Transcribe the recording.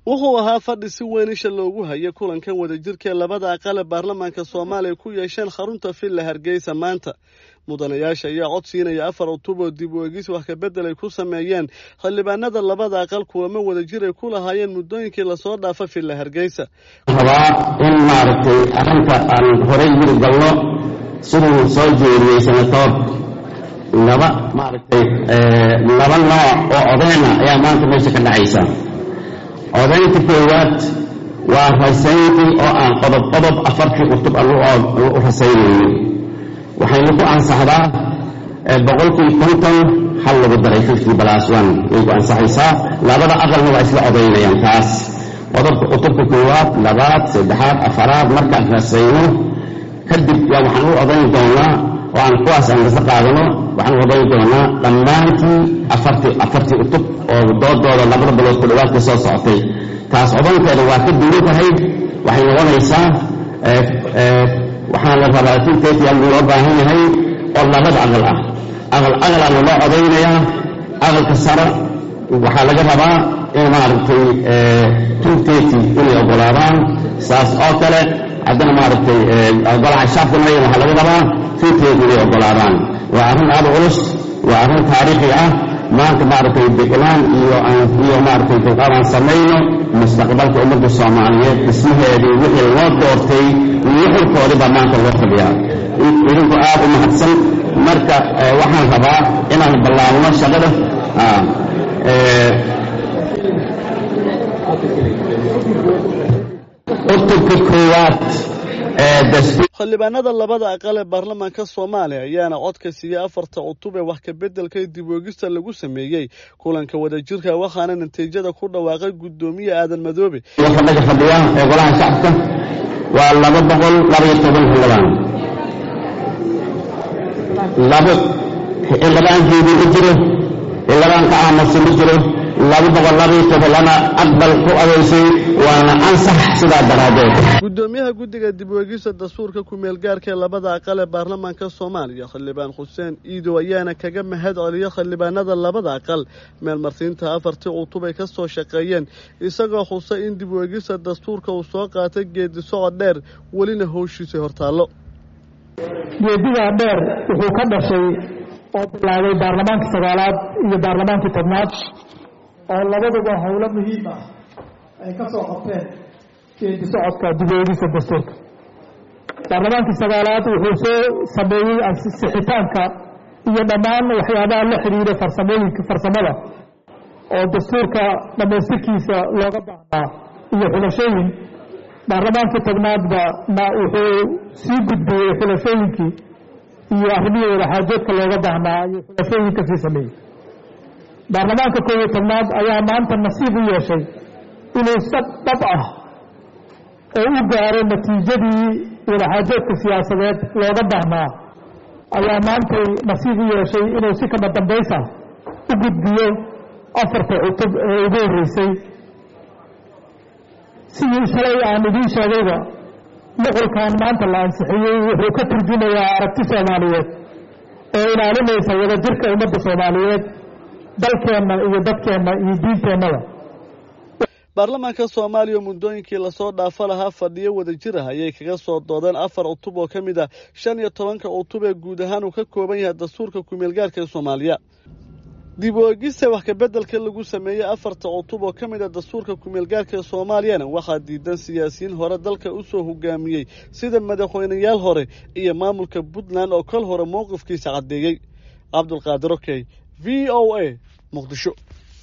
wuxuu ahaa fadhi si weyn isha loogu hayay kulankan wadajirkaee labada aqale baarlamaanka soomaaliya ku yeesheen xarunta villa hargeysa maanta mudanayaasha ayaa cod siinaya afar cutub oo dib u egis wax kabedel ay ku sameeyeen xildhibaanada labada aqal kuwama wadajir ay ku lahaayeen muddooyinkii lasoo dhaafa villa hargeysa rabaa in maaragtay arrinta aan horey yiri galno siduu soo jeediyey senatoor laba maaragtay laba nooc oo odeyna ayaa maanta meesha ka dhacaysa odaynta koowaad waa rasayntii oo aan qodob qodob afartii cutub aan u rasaynaynin waxayna ku ansaxdaa boqolkii konton hal lagu daray fifty plus one way ku ansaxaysaa labada aqalna waa isla odaynayaan taas qodobka cutubka koowaad labaad saddexaad afaraad markaan rasayno kadib yaa waxaan u odayn doonaa oo aan kuwaas aan kasla qaadano waxaan u odayn doonaa dhammaantii afartii afartii cutub oo doodooda labada bilood ku dhawaad ka soo socotay taas odankeeda waa ka duwan tahay waxay noqonaysaa waxaa la rabaa tinteetiyaa loo baahan yahay oo labada aqal ah aqal aqalaana loo odaynayaa aqalka sare waxaa laga rabaa in maaragtay tunteti inay ogolaadaan saas oo kale haddana maaragtay golaha shaafka mayan waxaa laga rabaa tunteti inay ogolaadaan waa arrin aada culus waa arrin taariikhi ah maanta maaragtay degnaan iyo iyo maaragtay dulqaad aan samayno mustaqbalka ummadda soomaaliyeed dhismaheedii wixii loo doortay nuxurkoodii baa maanta loo fadhiyaa idinku aad u mahadsan marka waxaan rabaa inaan ballaabno shaqada cutubka koowaad xildhibaanada labada aqal ee baarlamaanka soomaaliya ayaana codka siiyey afarta cutub ee wax kabeddelka dib oogista lagu sameeyey kulanka wadajirka waxaana natiijada ku dhawaaqay guddoomiye aadan madoobe fadhiga fadhiya ee golaha shacabka waa laba boqol labaiyo toban xildhibaan labo xildhibaankeedii ma jiro xildhibaan ka aamusa ma jiro laba boqol labaiyo tobanlana aqbal ku adeysay waana ansax sidaa daraaddeed guddoomiyaha guddiga dib weegista dastuurka ku-meel gaarka ee labada aqal ee baarlamaanka soomaaliya xildhibaan xuseen iidow ayaana kaga mahad celiya xildhibaanada labada aqal meelmarsiinta afartii cutub ay ka soo shaqeeyeen isagoo xusay in dib weegista dastuurka uu soo qaatay geedi socod dheer welina howshiisa hortaallo geedigaa dheer wuxuu ka dhashay oo bilaabay baarlamaankii sagaalaad iyo baarlamaankii tobnaad oo labaduba howlo muhiim ah ay ka soo qabteen geedi socodka dibeegisa dastuurka baarlamaankii sagaalaad wuxuu soo sameeyey sixitaanka iyo dhammaan waxyaabaha la xidhiira farsamooyinka farsamada oo dastuurka dhammaystirkiisa looga baahnaa iyo xulashooyin baarlamaankii tobnaadba na wuxuu sii gudbiyey xulashooyinkii iyo arrimihii wadaxaajoodka looga baahnaa ayuu xulashooyinka sii sameeyey baarlamaanka koob iyo tobnaad ayaa maanta nasiib u yeeshay inuu si dhab ah oo u gaaro natiijadii wadaxaajoodka siyaasadeed looga baahnaa ayaa maantay nasiib u yeeshay inuu si kama dambaysa u gudbiyo afarta cutub ee ugu horreysay sidii shalay aan idiin sheegayba nuqulkan maanta la ansixiyey wuxuu ka turjumayaa aragti soomaaliyeed oo ilaalinaysa wadajirka ummadda soomaaliyeed dalkeenna iyo dadkeenna iyo diinteennada baarlamaanka soomaaliya oo muddooyinkii lasoo dhaafo lahaa fadhiyo wadajir ah ayay kaga soo doodeen afar cutub oo ka mid ah shan iyo tobanka cutub ee guud ahaan uu ka kooban yahay dastuurka ku-meelgaarka ee soomaaliya dib u egista wax kabeddelka lagu sameeyey afarta cutub oo ka mid a dastuurka ku-meelgaarka ee soomaaliyana waxaa diidan siyaasiyiin hore dalka u soo hogaamiyey sida madaxweyneyaal hore iyo maamulka puntland oo kol hore mowqifkiisa caddeeyey cabdulqaadir okey v o a muqdisho